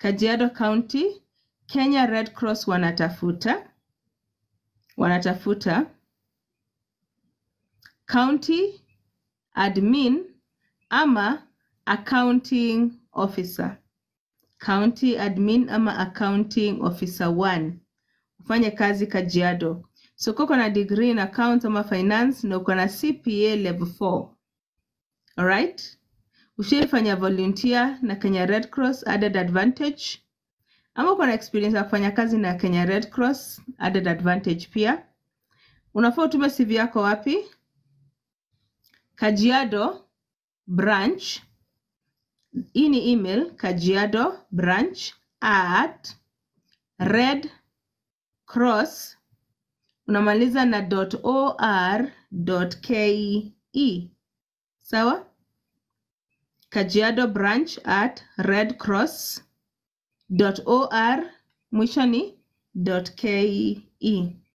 Kajiado County, Kenya Red Cross wanatafuta wanatafuta county admin ama accounting officer. County admin ama accounting officer 1 ufanye kazi Kajiado. So kama uko na degree in accounts ama finance na uko na CPA level 4. Alright? Ushaifanya volunteer na Kenya Red Cross added advantage ama uko na experience ya kufanya kazi na Kenya Red Cross added advantage pia. Unafaa utume CV yako wapi? Kajiado branch. Hii ni email kajiado branch at red cross unamaliza na .or.ke. Sawa? Kajiado branch at red cross .or mwisho ni .ke.